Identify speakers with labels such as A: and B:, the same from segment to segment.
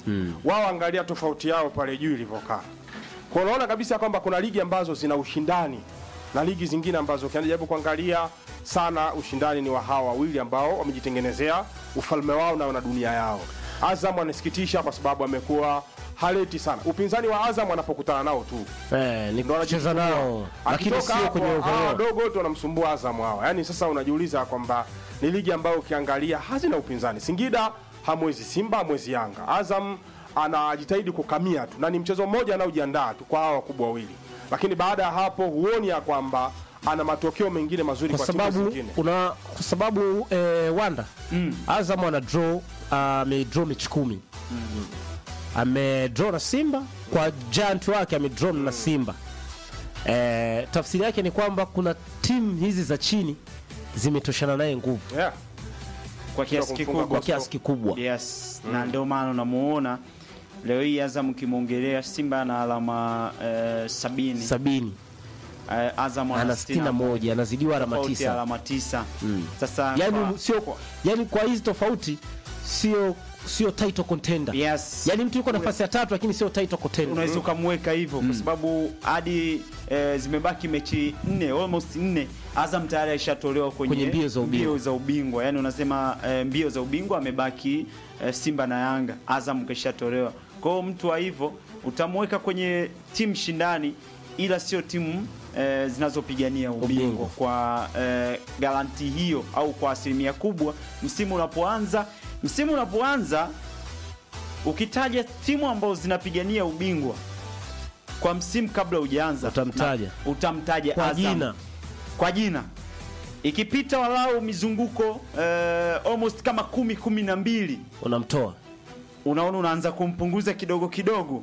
A: wao angalia tofauti yao pale juu ilivyokaa. Kwa unaona kabisa kwamba kuna ligi ambazo zina ushindani na ligi zingine ambazo ukiangalia kuangalia sana ushindani ni wa hawa wawili ambao wamejitengenezea ufalme wao na wana dunia yao. Azam anasikitisha kwa sababu amekuwa haleti sana upinzani wa Azam anapokutana nao tu
B: Eh, ni
A: ndo
B: kucheza nao lakini
A: Akitoka
B: sio
A: hapo,
B: kwenye
A: hawa
B: overall.
A: wadogo tu wanamsumbua Azam hawa. Yaani sasa unajiuliza kwamba ni ligi ambayo ukiangalia hazina upinzani. Singida hamwezi Simba, hamwezi Yanga. Azam anajitahidi kukamia tu na ni mchezo mmoja anaojiandaa tu kwa hawa wakubwa wawili, lakini baada ya hapo huoni ya kwamba ana matokeo mengine mazuri
B: kwa
A: kwa, timu
B: sababu
A: zingine.
B: una kwa sababu eh, Wanda Azam ana draw amedraw mechi kumi amedraw na Simba kwa giant wake amedraw na Simba. Eh, tafsiri yake ni kwamba kuna timu hizi za chini zimetoshana naye nguvu
A: Yeah.
C: kwa kiasi
A: kumfunga
C: kikubwa
B: kwa kiasi kikubwa.
C: yes na ndio maana unamuona leo hii Azam ukimwongelea Simba ana alama eh, sabini
B: sabini
C: eh, Azam
B: ana sitini na moja anazidiwa alama
C: tofauti ya
B: tisa.
C: alama tisa sasa
B: Yani
C: kwa-
B: sio yani kwa hizi tofauti sio sio title contender.
C: yes
B: Yani mtu yuko nafasi ya tatu lakini sio title contender.
C: unaweza ukamweka hivyo kwa sababu hadi eh, zimebaki mechi nne almost nne Azam tayari aishatolewa kwenye,
B: Kwenye mbio za ubingwa.
C: mbio za ubingwa. Yani unasema eh, mbio za ubingwa amebaki eh, Simba na Yanga, Azam kishatolewa. Kwa hiyo mtu wa hivyo utamweka kwenye timu shindani, ila sio timu eh, zinazopigania ubingwa,
B: Ubingwa.
C: kwa eh, garanti hiyo au kwa asilimia kubwa. Msimu unapoanza msimu unapoanza ukitaja timu ambazo zinapigania ubingwa kwa msimu kabla hujaanza
B: Utamtaja.
C: na- utamtaja
B: Kwa
C: Azam.
B: jina.
C: kwa jina ikipita walau mizunguko eh, almost kama kumi kumi na mbili
B: Unamtoa.
C: unaona unaanza kumpunguza kidogo kidogo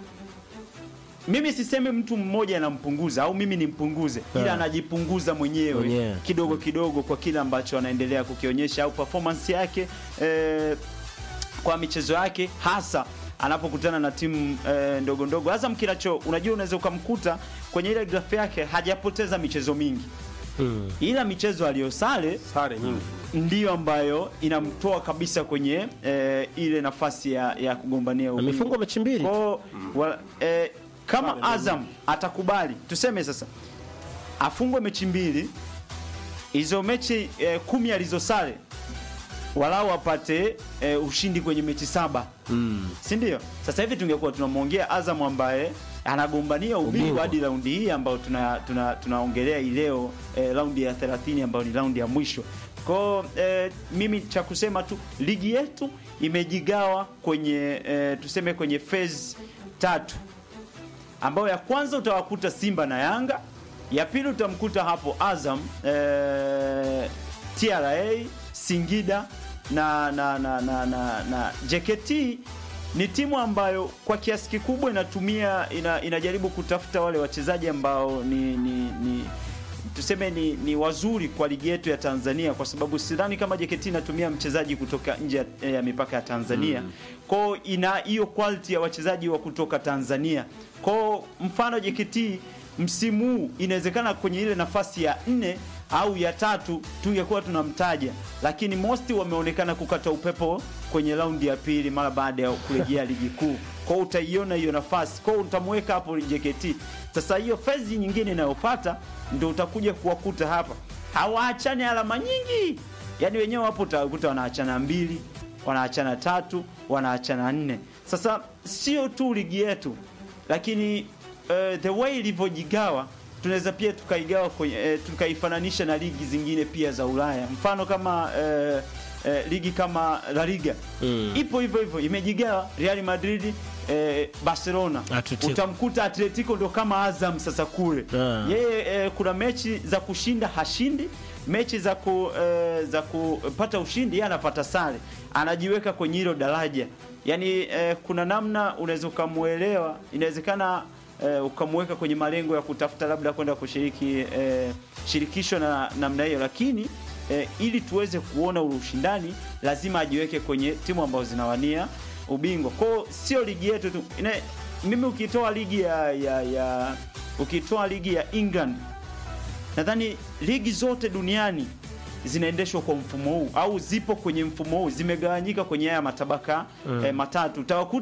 C: mimi sisemi mtu mmoja anampunguza au mimi nimpunguze ila
B: Yeah.
C: anajipunguza mwenyewe
B: Mwenyewe.
C: kidogo kidogo kwa kile ambacho anaendelea kukionyesha au performance yake eh, kwa michezo yake hasa anapokutana na timu eh, ndogo ndogo Azam kinacho unajua unaweza ukamkuta kwenye ile grafu yake hajapoteza michezo mingi
B: Mm.
C: ila michezo aliyosale
A: Sare nyingi.
C: ndiyo ambayo inamtoa kabisa kwenye eh, ile nafasi ya, ya kugombania ubingwa.
B: Amefungwa mechi mbili.
C: Kwa, wa, eh, kama Azam atakubali tuseme sasa afungwe mechi mbili hizo mechi eh, kumi alizosale walau apate eh, ushindi kwenye mechi saba
B: Mm.
C: si ndio? Sasa hivi tungekuwa tunamwongea Azam ambaye anagombania ubingwa
B: Ubingwa.
C: hadi raundi hii ambayo tuna tuna tunaongelea hii leo eh, raundi ya 30 ambayo ni raundi ya mwisho. Kwa eh, mimi cha kusema tu ligi yetu imejigawa kwenye eh, tuseme kwenye phase tatu ambayo ya kwanza utawakuta Simba na Yanga, ya pili utamkuta hapo Azam eh, TRA, Singida na na na na, na, na JKT ni timu ambayo kwa kiasi kikubwa inatumia ina, inajaribu kutafuta wale wachezaji ambao ni, ni, ni tuseme ni, ni wazuri kwa ligi yetu ya Tanzania kwa sababu sidhani kama JKT inatumia mchezaji kutoka nje ya, ya mipaka ya Tanzania. Kwao ina hiyo quality ya wachezaji wa kutoka Tanzania. Kwao mfano JKT msimu huu inawezekana kwenye ile nafasi ya nne au ya tatu tungekuwa tunamtaja, lakini mosti wameonekana kukata upepo kwenye raundi ya pili mara baada ya kurejea ligi kuu. Kwa hiyo utaiona hiyo nafasi, kwa hiyo utamweka hapo JKT. Sasa hiyo fezi nyingine inayofuata ndio utakuja kuwakuta hapa, hawaachani alama nyingi, yaani wenyewe wapo utakuta wanaachana mbili, wanaachana tatu, wanaachana nne. Sasa sio tu ligi yetu, lakini uh, the way ilivyojigawa tunaweza pia tukaigawa kwenye eh, tukaifananisha na ligi zingine pia za Ulaya. Mfano kama eh, eh, ligi kama La Liga
B: Mm.
C: ipo hivyo hivyo, imejigawa Real Madrid eh, Barcelona
B: Atletico.
C: utamkuta Atletico ndo kama Azam sasa kule
B: Ah.
C: yeye eh, kuna mechi za kushinda hashindi mechi za ku, eh, za kupata ushindi yeye anapata sare anajiweka kwenye hilo daraja yaani eh, kuna namna unaweza ukamwelewa inawezekana eh, ukamweka kwenye malengo ya kutafuta labda kwenda kushiriki eh, shirikisho na namna hiyo lakini eh, ili tuweze kuona ule ushindani lazima ajiweke kwenye timu ambazo zinawania ubingwa kwao sio ligi yetu tu Ina, mimi ukitoa ligi ya, ya, ya ukitoa ligi ya England nadhani ligi zote duniani zinaendeshwa kwa mfumo huu au zipo kwenye mfumo huu zimegawanyika kwenye haya matabaka eh, matatu utawakuta